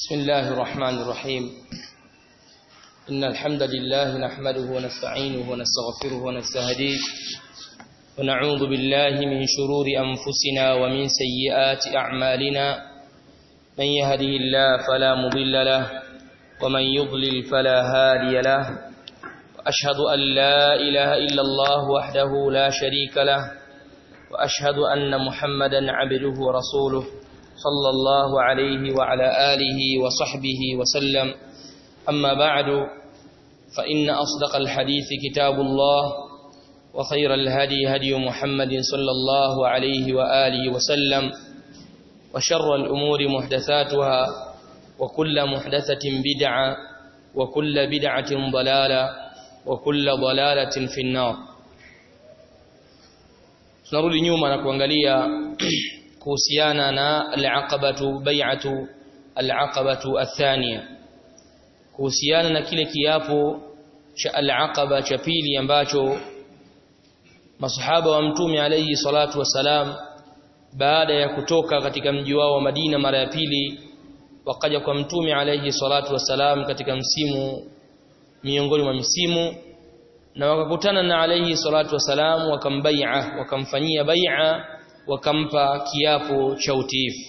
بسم الله الرحمن الرحيم إن الحمد لله نحمده ونستعينه ونستغفره ونستهديه ونعوذ بالله من شرور أنفسنا ومن سيئات أعمالنا من يهده الله فلا مضل له ومن يضلل فلا هادي له وأشهد أن لا إله إلا الله وحده لا شريك له وأشهد أن محمدا عبده ورسوله صلى الله عليه وعلى آله وصحبه وسلم أما بعد فإن أصدق الحديث كتاب الله وخير الهدي هدي محمد صلى الله عليه وآله وسلم وشر الأمور محدثاتها وكل محدثة بدعة وكل بدعة ضلالة وكل ضلالة في النار tunarudi nyuma na kuangalia kuhusiana na al-aqabatu bai'atu al-aqabatu athania kuhusiana na kile kiapo cha al-aqaba cha pili ambacho masahaba wa mtume alayhi salatu wasalam baada ya kutoka katika mji wao wa Madina mara ya pili wakaja kwa mtume alayhi salatu wasalam katika msimu miongoni mwa misimu na wakakutana na alayhi salatu wasalam wakambai'a wakamfanyia bai'a wakampa kiapo cha utiifu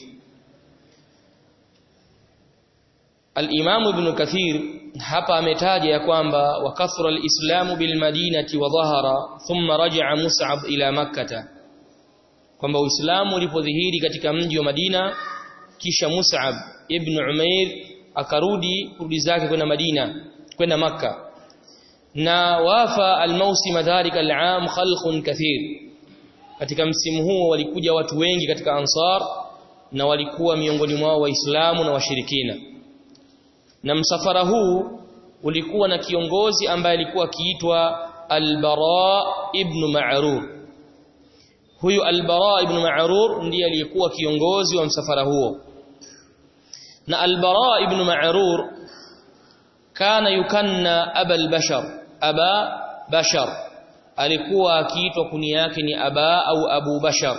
Al-Imam Ibn Kathir hapa ametaja ya kwamba wakathura al-Islamu bil Madinati wa dhahara thumma raja'a Mus'ab ila Makkah kwamba Uislamu ulipodhihiri katika mji wa Madina kisha Mus'ab ibn Umair akarudi kurudi zake kwenda Madina kwenda Makka na wafa al-mawsim dhalika al-aam khalqun kathir katika msimu huo walikuja watu wengi katika ansar na walikuwa miongoni mwao waislamu na washirikina na msafara huu ulikuwa na kiongozi ambaye alikuwa akiitwa al-Bara ibn Ma'rur huyu al-Bara ibn Ma'rur ndiye aliyekuwa kiongozi wa msafara huo na al-Bara ibn Ma'rur kana yukanna abal bashar aba bashar alikuwa akiitwa kuni yake ni aba au abu bashar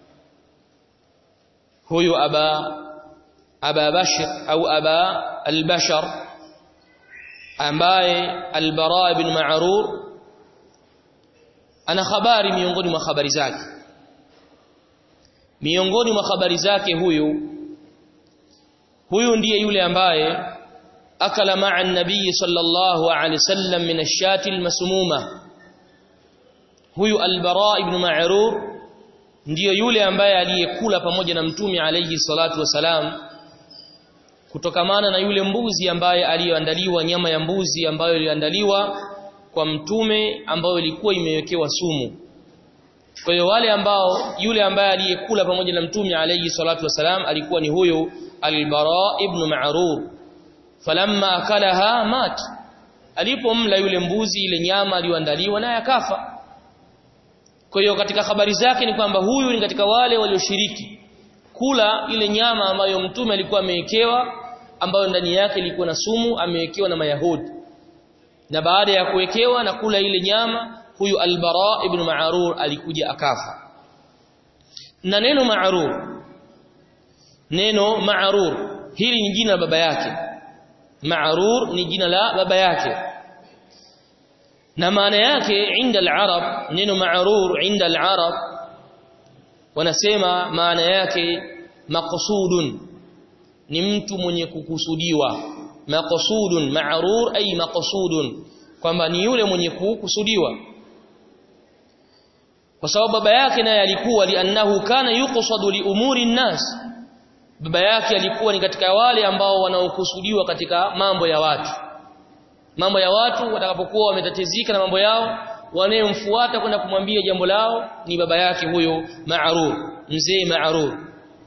huyu aba aba bashar au aba albashar ambaye albara ibn ma'rur ana habari miongoni mwa habari zake miongoni mwa habari zake huyu huyu ndiye yule ambaye akala ma'a an-nabii sallallahu alayhi wasallam min ash-shati al-masmuma huyu al-Bara ibn Ma'rur ndiyo yule ambaye aliyekula pamoja na mtume alayhi salatu wasalam kutokamana na yule mbuzi ambaye aliyoandaliwa nyama ya mbuzi ambayo iliandaliwa kwa mtume ambayo ilikuwa imewekewa sumu kwa hiyo wale ambao yule ambaye aliyekula pamoja na mtume alayhi salatu wasalam alikuwa ni huyu al-Bara ibn Ma'rur falamma akalaha mat alipomla yule mbuzi ile nyama aliyoandaliwa naye akafa kwa hiyo katika habari zake ni kwamba huyu ni katika wale walioshiriki kula ile nyama ambayo mtume alikuwa amewekewa ambayo ndani yake ilikuwa na sumu amewekewa na Mayahudi. Na baada ya kuwekewa na kula ile nyama huyu Al-Bara ibn Ma'rur alikuja akafa. Na neno Ma'rur neno Ma'rur hili ni jina la baba yake. Ma'rur ni jina la baba yake. na maana yake inda al-arab neno ma'rur inda al-arab wanasema maana yake maqsudun ni mtu mwenye kukusudiwa maqsudun ma'rur ay maqsudun kwamba ni yule mwenye kukusudiwa kwa sababu baba yake naye alikuwa liannahu kana yuqsadu li umuri nnas baba yake alikuwa ni katika wale ambao wanaokusudiwa katika mambo ya watu mambo ya watu watakapokuwa wametatizika na mambo yao wanayemfuata kwenda kumwambia jambo lao ni baba yake huyo Ma'rur mzee Ma'rur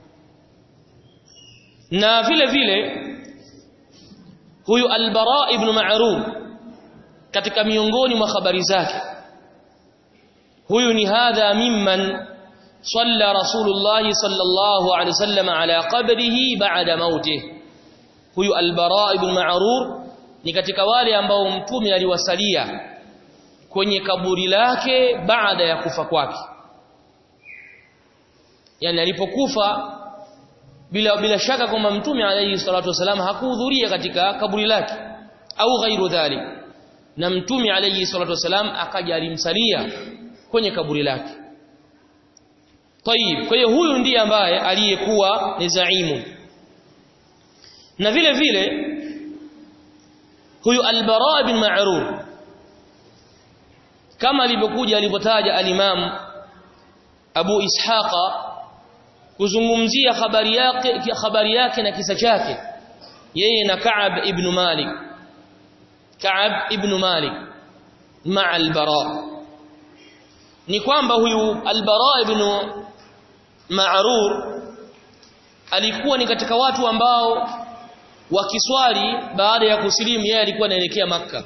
na vile vile huyu Al-Bara ibn Ma'rur katika miongoni mwa habari zake huyu ni hadha mimman صلى رسول الله صلى الله عليه وسلم على قبره بعد موته huyu Al-Bara ibn Ma'rur ni katika wale ambao mtume aliwasalia kwenye kaburi lake baada ya kufa kwake yani alipokufa bila bila shaka kwamba mtume alayhi salatu wasalam hakuhudhuria katika kaburi lake au ghairu dhalik na mtume alayhi salatu wasalam akaja alimsalia kwenye kaburi lake Tayib kwa hiyo huyu ndiye ambaye aliyekuwa ni zaimu na vile vile huyu al-Bara bin Ma'rur kama alivyokuja alivyotaja al-Imam Abu Ishaqa kuzungumzia habari yake habari yake na kisa chake yeye na Ka'ab ibn Malik Ka'ab ibn Malik ma'a al-Bara ni kwamba huyu al-Bara ibn Ma'rur alikuwa ni katika watu ambao wakiswali baada ya kusilimu yeye alikuwa anaelekea maka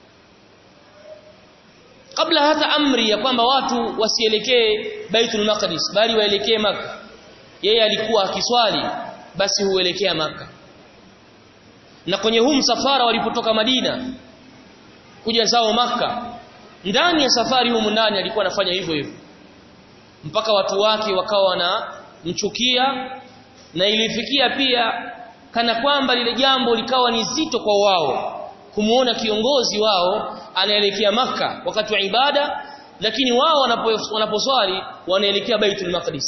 kabla hata amri ya kwamba watu wasielekee Baitul Maqdis bali waelekee maka yeye alikuwa akiswali basi huelekea maka na kwenye huu msafara walipotoka Madina kuja zao maka ndani ya safari humu ndani alikuwa anafanya hivyo hivyo mpaka watu wake wakawa na mchukia na ilifikia pia kana kwamba lile jambo likawa ni zito kwa wao kumuona kiongozi wao anaelekea maka wakati wa ibada lakini wao wanaposwali wanaelekea Baitul Maqdis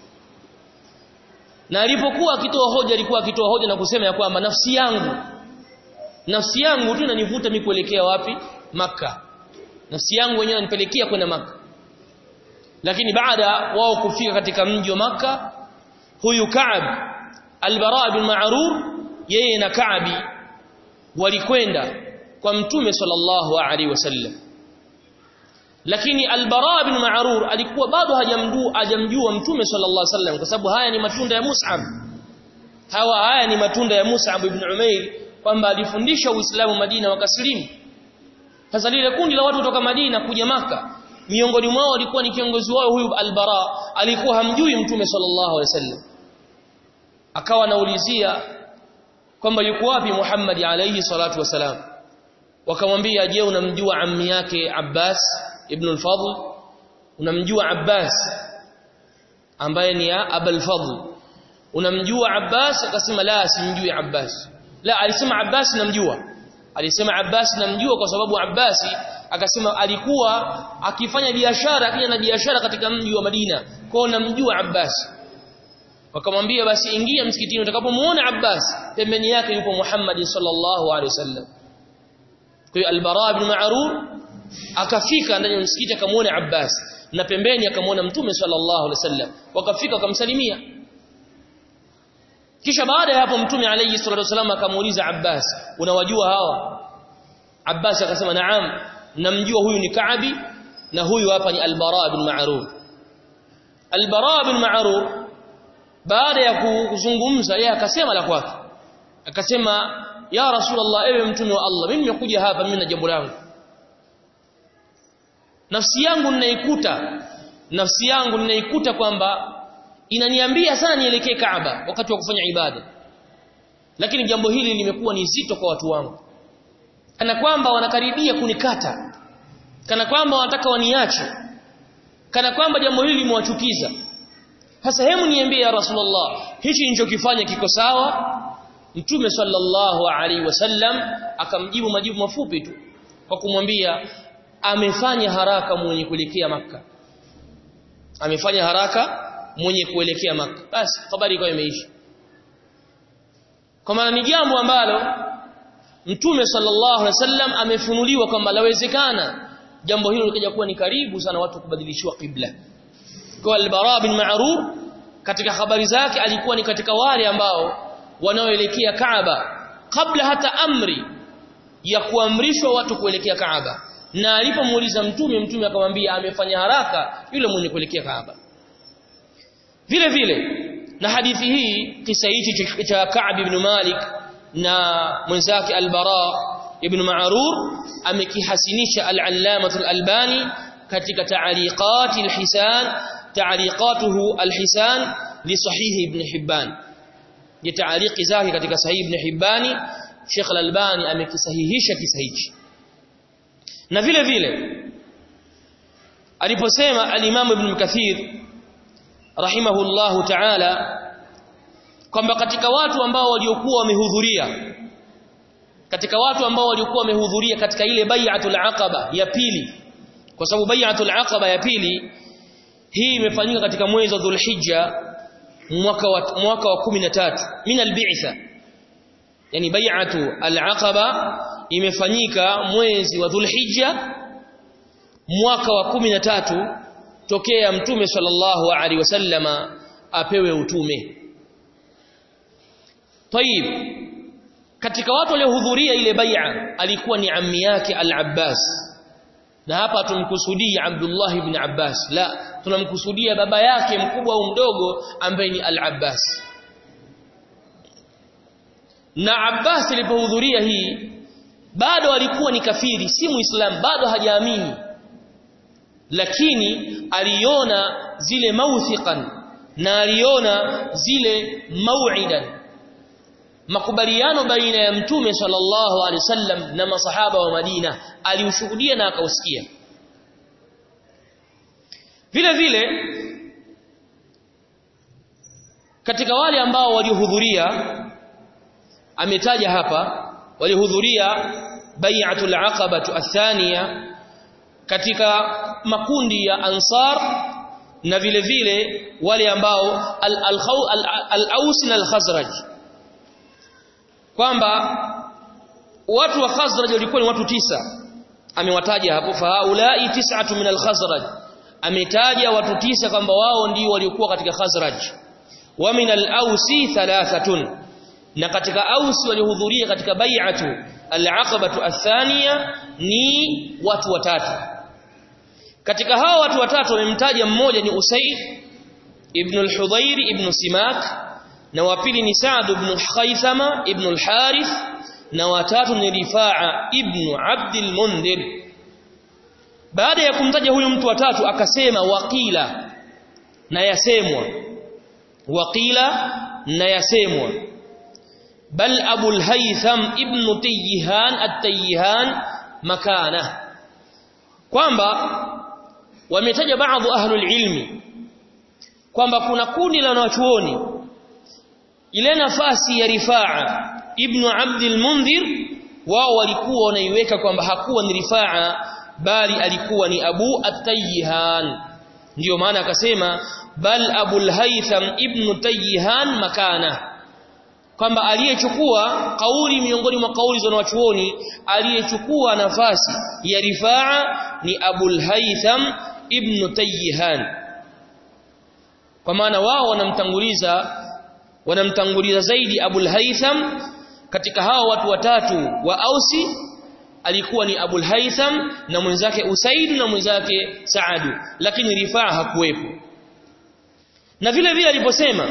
na alipokuwa akitoa hoja alikuwa akitoa hoja na kusema ya kwamba nafsi yangu nafsi yangu tu inanivuta mimi kuelekea wapi maka nafsi yangu wenyewe inanipelekea kwenda maka lakini baada wao kufika katika mji wa maka huyu Ka'ab Al-Bara bin Ma'rur yeye na Ka'bi walikwenda kwa Mtume sallallahu alaihi wasallam lakini Al-Bara bin Ma'rur alikuwa bado hajamjua hajamjua Mtume sallallahu alaihi wasallam kwa sababu haya ni matunda ya Mus'ab hawa haya ni matunda ya Mus'ab ibn Umair kwamba alifundisha Uislamu Madina wakaslimu sasa lile kundi la watu kutoka Madina kuja maka miongoni mwao alikuwa ni kiongozi wao huyu Al-Bara alikuwa hamjui Mtume sallallahu alaihi wasallam akawa anaulizia kwamba yuko wapi Muhammad alayhi salatu wasalam wakamwambia je unamjua ammi yake Abbas ibn al-Fadl unamjua Abbas ambaye ni Abul Fadl unamjua Abbas akasema la simjui Abbas la alisema Abbas namjua alisema Abbas namjua kwa sababu Abbas akasema alikuwa akifanya biashara akija na biashara katika mji wa Madina kwao namjua Abbas wakamwambia basi ingia msikitini utakapomuona Abbas pembeni yake yupo Muhammad sallallahu alaihi wasallam kwa hiyo al-Bara ibn Ma'rur akafika ndani ya msikiti akamuona Abbas na pembeni akamuona Mtume sallallahu alaihi wasallam wakafika wakamsalimia kisha baada ya hapo Mtume alayhi salatu wasallam akamuuliza Abbas unawajua hawa Abbas akasema naam namjua huyu ni Kaabi na huyu hapa ni al-Bara ibn Ma'rur al-Bara ibn Ma'rur baada ya kuzungumza yeye akasema la kwake akasema ya rasulullah ewe mtume wa Allah mimi nimekuja hapa mimi na jambo langu nafsi yangu ninaikuta nafsi yangu ninaikuta kwamba inaniambia sana nielekee Kaaba wakati wa kufanya ibada lakini jambo hili limekuwa ni zito kwa watu wangu kana kwamba wanakaribia kunikata kana kwamba wanataka waniache kana kwamba jambo hili limewachukiza sasa hemu niambie ya Rasulullah hichi nilichokifanya kiko sawa Mtume sallallahu alaihi wasallam akamjibu majibu mafupi tu kwa kumwambia amefanya haraka mwenye kuelekea maka amefanya haraka mwenye kuelekea maka basi habari ikawa imeisha kwa maana ni jambo ambalo Mtume sallallahu alaihi wasallam amefunuliwa kwamba lawezekana jambo hilo likaja kuwa ni karibu sana watu kubadilishiwa qibla kwa al-Bara bin Ma'rur katika habari zake alikuwa ni katika wale ambao wanaoelekea Kaaba kabla hata amri ya kuamrishwa watu kuelekea Kaaba na alipomuuliza mtume mtume akamwambia amefanya haraka yule mwenye kuelekea Kaaba vile vile na hadithi hii kisa hichi cha Ka'b ibn Malik na mwenzake al-Bara ibn Ma'rur amekihasinisha al-Allamah al-Albani katika ta'liqat al-Hisan ta'liqatuhu al-Hisan li sahih ibn Hibban ya ta'liqi zake katika sahih ibn Hibbani Sheikh al-Albani amekisahihisha kisa hichi na vile vile aliposema al-Imam Ibn Kathir rahimahullahu ta'ala kwamba katika watu ambao waliokuwa wamehudhuria katika watu ambao waliokuwa wamehudhuria katika ile bai'atul aqaba ya pili kwa sababu bai'atul aqaba ya pili hii imefanyika katika mwezi wa Dhulhijja mwaka wa mwaka wa 13 min al-bi'tha yani bai'atu al-aqaba imefanyika mwezi wa Dhulhijja mwaka wa 13 tokea mtume sallallahu alaihi wasallama apewe utume Tayib katika watu waliohudhuria ile bai'a alikuwa ni ammi yake al-Abbas na hapa tumkusudii Abdullah ibn Abbas la tunamkusudia baba yake mkubwa au mdogo ambaye ni al-Abbas na Abbas alipohudhuria hii bado alikuwa ni kafiri si muislam bado hajaamini lakini aliona zile mauthiqan na aliona zile mau'idan makubaliano baina ya mtume sallallahu alaihi wasallam na masahaba wa Madina aliushuhudia na akausikia vile vile katika wale ambao walihudhuria ametaja hapa walihudhuria bai'atul aqabatu athania katika makundi ya ansar na vile vile wale ambao al-Aus na al-Khazraj kwamba watu wa Khazraj walikuwa ni watu tisa amewataja hapo faulai tis'atu min al-Khazraj ametaja watu tisa kwamba wao ndio waliokuwa katika Khazraj wa min al-Ausi thalathatun na katika Aus walihudhuria katika bai'atu al-Aqabatu athania ni watu watatu katika hao watu watatu wamemtaja mmoja ni Usayd ibn al-Hudayr ibn Simak na wa pili ni Sa'd ibn Khaythama ibn al-Harith na watatu ni Rifa'a ibn Abd al-Mundhir baada ya kumtaja huyu mtu watatu akasema waqila na yasemwa waqila na yasemwa bal Abu al-Haytham ibn Tayyihan at-Tayyihan makana kwamba wametaja baadhi ahlul ilmi kwamba kuna kundi la wanachuoni ile nafasi ya Rifaa ibn Abd al-Mundhir wao walikuwa wanaiweka kwamba hakuwa ni Rifaa bali alikuwa ni Abu at-Tayyihan ndiyo maana akasema bal Abu al-Haytham ibn Tayyihan makana kwamba aliyechukua kauli miongoni mwa kauli za wanachuoni aliyechukua nafasi ya Rifaa ni Abu al-Haytham ibn Tayyihan kwa maana wao wanamtanguliza wanamtanguliza zaidi Abul Haytham katika hao watu watatu wa Ausi alikuwa ni Abul Haytham na mwenzake Usaid na mwenzake Saadu lakini Rifaa hakuwepo na vile vile aliposema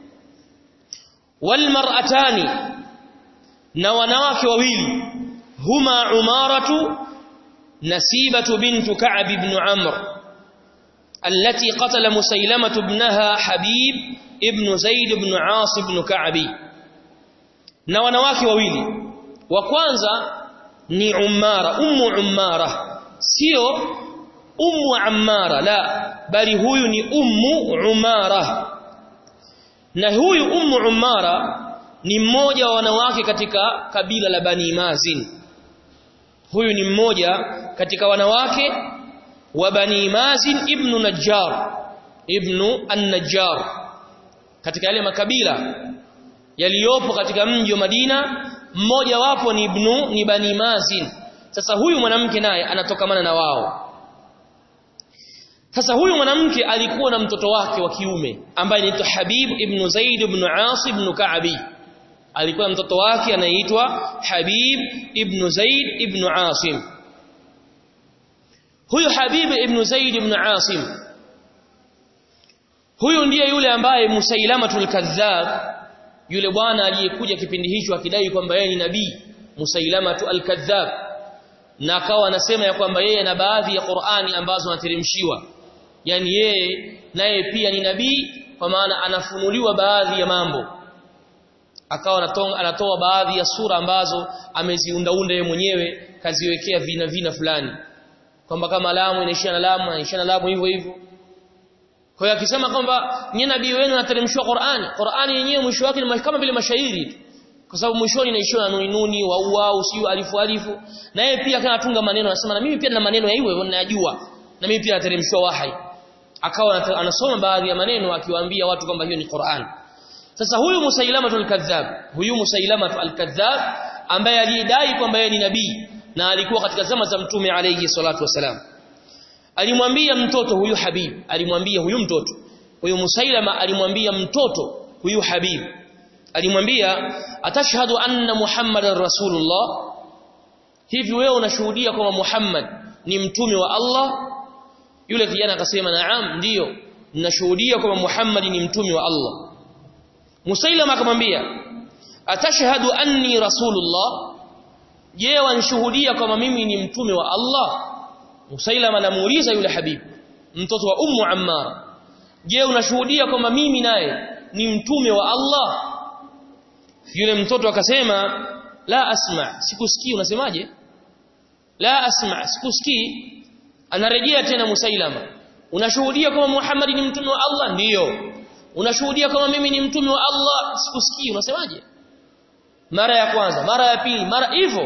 wal mar'atani na wanawake wawili huma Umaratu Nasibatu bintu Ka'b ibn Amr التي قتل مسيلمة ابنها حبيب ابن زيد بن عاص بن كعب na wanawake wawili wa kwanza ni Ummara ummu Ummara sio ummu Ammara la bali huyu ni ummu Umara na huyu ummu Ummara ni mmoja wa wanawake katika kabila la Bani Mazin huyu ni mmoja katika wanawake wa Bani Mazin ibn Najjar ibn an-Najjar katika yale makabila yaliyopo katika mji wa Madina mmoja wapo ni ibnu ni Bani Mazin sasa huyu mwanamke naye anatokamana na wao sasa huyu mwanamke alikuwa na mtoto wake wa kiume ambaye anaitwa Habib ibn Zaid ibn As ibn Ka'bi alikuwa na mtoto wake anaitwa Habib ibn Zaid ibn Asim huyu Habib ibn Zaid ibn Asim huyu ndiye yule ambaye Musailamatul Kadhab yule bwana aliyekuja kipindi hicho akidai kwamba yeye ni nabii Musailamatu al-Kadhab na akawa anasema ya kwamba yeye na baadhi ya Qur'ani ambazo anateremshiwa yani yeye naye pia ni nabii kwa maana anafunuliwa baadhi ya mambo akawa anatoa, anatoa baadhi ya sura ambazo ameziundaunda yeye mwenyewe kaziwekea vina vina fulani kwamba kama lamu inaishia na lamu inaishia na lamu hivyo hivyo kwa hiyo akisema kwamba nyie nabii wenu anateremshwa Qur'ani Qur'ani yenyewe mwisho wake ni kama vile mashairi tu kwa sababu mwishoni inaishiwa na nuni nuni wa wau sio alifu alifu na yeye pia kana tunga maneno anasema na mimi pia na maneno ya hivyo ninayajua na mimi pia nateremshwa wahai akawa anasoma baadhi ya maneno akiwaambia watu kwamba hiyo ni Qur'an sasa huyu Musailama al-Kadhdhab huyu Musailama al-Kadhdhab ambaye alidai kwamba yeye ni nabii na alikuwa katika zama za mtume alayhi salatu wasalam alimwambia mtoto huyu Habib alimwambia huyu mtoto huyu Musailama alimwambia mtoto huyu Habib alimwambia atashhadu anna Muhammadar Rasulullah hivi wewe unashuhudia kwamba Muhammad ni mtume wa Allah yule kijana akasema naam ndiyo ninashuhudia kwamba Muhammad ni mtume wa Allah Musailama akamwambia atashhadu anni rasulullah je wanshuhudia kwamba mimi ni mtume wa Allah Musailama anamuuliza yule habibu mtoto wa ummu Ammar je unashuhudia kwamba mimi naye ni mtume wa Allah yule mtoto akasema la asma sikusikii unasemaje la asma sikusikii anarejea tena Musailama unashuhudia kwamba Muhammad ni mtume wa Allah ndiyo unashuhudia kama mimi ni mtume wa Allah sikusikii unasemaje mara ya kwanza mara ya pili mara hivyo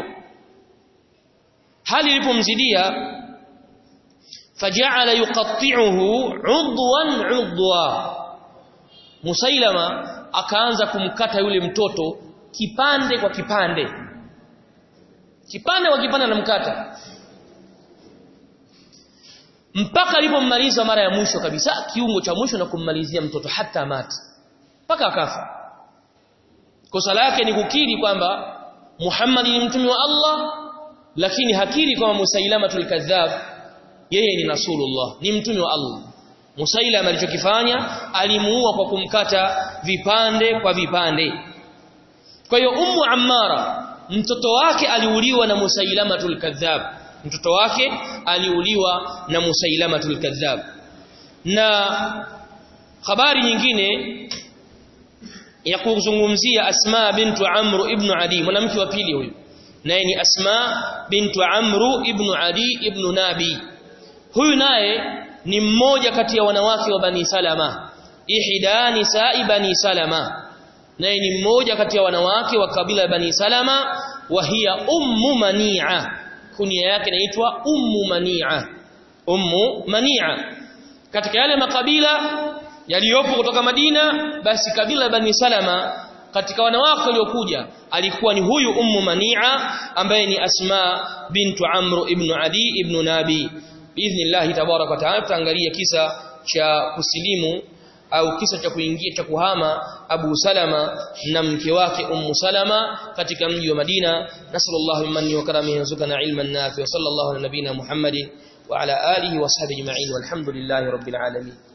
hali ilipomzidia faja'ala yuqatti'uhu 'udwan 'udwa Musailama akaanza kumkata yule mtoto kipande kwa kipande kipande kwa kipande anamkata mpaka alipommaliza mara ya mwisho kabisa kiungo cha mwisho na kummalizia mtoto hata mati mpaka akafa kosa lake ni kukiri kwamba Muhammad ni mtume wa Allah lakini hakiri kwamba Musailamatul kadhab yeye ni Rasulullah ni mtume wa Allah Musailama alichokifanya alimuua kwa kumkata vipande kwa vipande kwa hiyo Ummu Ammara mtoto wake aliuliwa na Musailamatul kadhab mtoto wake aliuliwa na Musailamatul kadhab na habari nyingine ya kuzungumzia Asma bintu Amr ibn Adi mwanamke wa pili huyu naye ni Asma bintu Amr ibn Adi ibn Nabi huyu naye ni mmoja kati ya wanawake wa Bani Salama ihda nisa'i Bani Salama naye ni mmoja kati ya wanawake wa kabila ya Bani Salama wa hiya ummu Mani'a kunia yake inaitwa ummu Mani'a ummu Mani'a katika yale makabila yaliyopo kutoka Madina basi kabila Bani Salama katika wanawake waliokuja alikuwa ni huyu ummu Mani'a ambaye ni Asma bintu Amr ibn Adi ibn Nabi biidhnillah tabarak wa taala tutaangalia kisa cha kusilimu au kisa cha kuingia cha kuhama Abu Salama na mke wake Ummu Salama katika mji wa Madina nasallallahu manni wa karamihi yarzuqana ilman nafi wa sallallahu ala nabina Muhammadin wa ala alihi wa sahbihi ajma'in walhamdulillahi rabbil alamin